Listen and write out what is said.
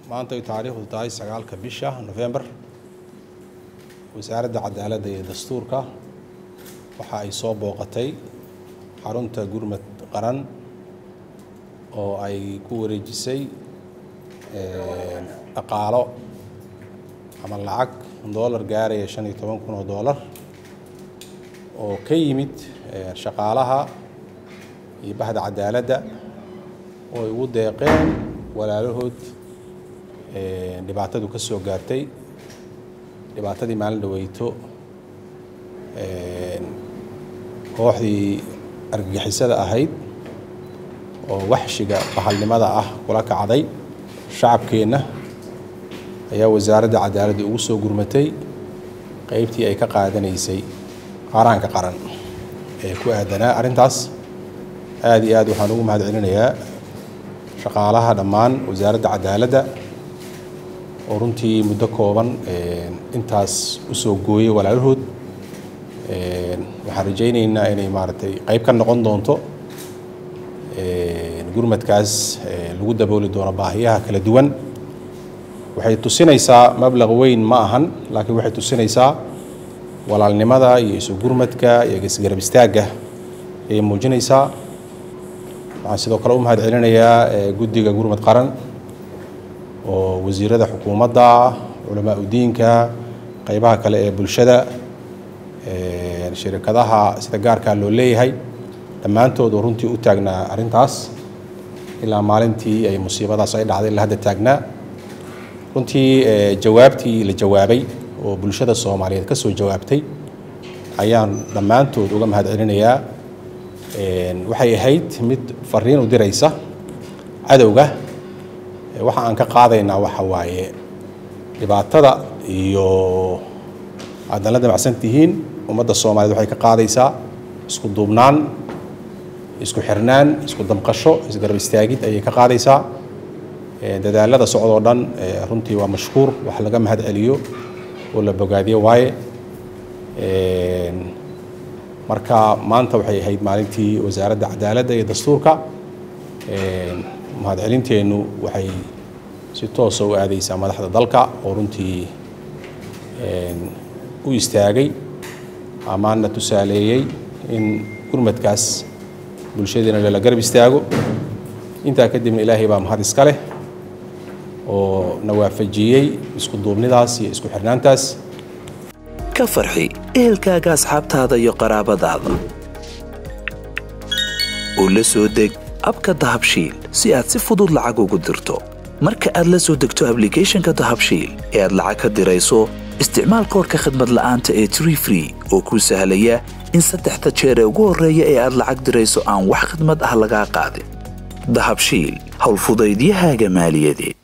maanta ay taariikhdu tahay sagaalka bisha nofembar wasaaradda cadaaladda iyo dastuurka waxa ay soo booqatay xarunta gurmad qaran oo ay ku wareejisay dhaqaalo ama lacag doolar gaaraya shan iyo toban kun oo doolar oo ka yimid shaqaalaha iyo bahda cadaaladda oo ay ugu deeqeen walaalahood dhibaatadu ka soo gaartay dhibaatadii maalin dhaweyto kooxdii argagixisada ahayd oo waxshiga bahalnimada ah kula kacday shacabkeenna ayaa wasaaradda cadaaladda ugu soo gurmatay qeybtii ay ka qaadanaysay qaaraanka qaran ee ku aadanaa arrintaas aada iyo aad waxaan ugu mahad celinayaa shaqaalaha dhammaan wasaaradda cadaaladda oo runtii muddo kooban intaas usoo gooyay walaalahood waxaan rajaynaynaa inay maaragtay qayb ka noqon doonto gurmadkaas lagu dabooli doono baahiyaha kala duwan waxay tusinaysaa mablaq weyn ma ahan laakiin waxay tusinaysaa walaalnimada iyo isu gurmadka iyo isgarab istaagga ayay muujinaysaa waxaan sidoo kale u mahad celinayaa guddiga gurmad qaran oo wasiirada xukuumadda culamaa udiinka qaybaha kale ee bulshada shirikadaha sida gaarkaa loo leeyahay dhammaantood oo runtii u taagnaa arrintaas ilaa maalintii ay musiibadaas ay dhacday la hadda taagnaa runtii jawaabtii la jawaabay oo bulshada soomaaliyeed ka soo jawaabtay ayaan dhammaantood uga mahad celinayaa waxay ahayd mid fariin u diraysa cadowga waxa aan ka qaadaynaa waxa waaye dhibaatada iyo aadna la damacsan tihiin ummadda soomaaliyeed waxay ka qaadaysaa isku duubnaan isku xirnaan isku damqasho isgarab istaagid ayay ka qaadaysaa dadaalada socdoo dhan runtii waa mashkuur wax laga mahad celiyo oo la bogaadiyo waaye marka maanta waxay ahayd maalintii wasaaradda cadaaladda iyo dastuurka mahadcelinteennu waxay si toosa u aadaysaa madaxda dalka oo runtii u istaagay amaanna tusaaleeyey in gurmadkaas bulshadeena lala garab istaago intaa kadibna ilaahay baa mahad iska leh oo na waafajiyey isku duubnidaas iyo isku xirnaantaas ka farxi ehelkaaga asxaabtaada iyo qaraabadaada oo la soo deg abka dahabshiil si aad si fudud lacag ugu dirto marka aad la soo degto ablicathonka dahabshiil ee aad lacag ka dirayso isticmaal koorka khadmad la'aanta ee tree free oo kuu sahlaya in saddexda jeer ee ugu horreeya ee aad lacag dirayso aan wax khadmad ah lagaa qaadin dahabshiil howlfudaydiyahaaga maaliyadeed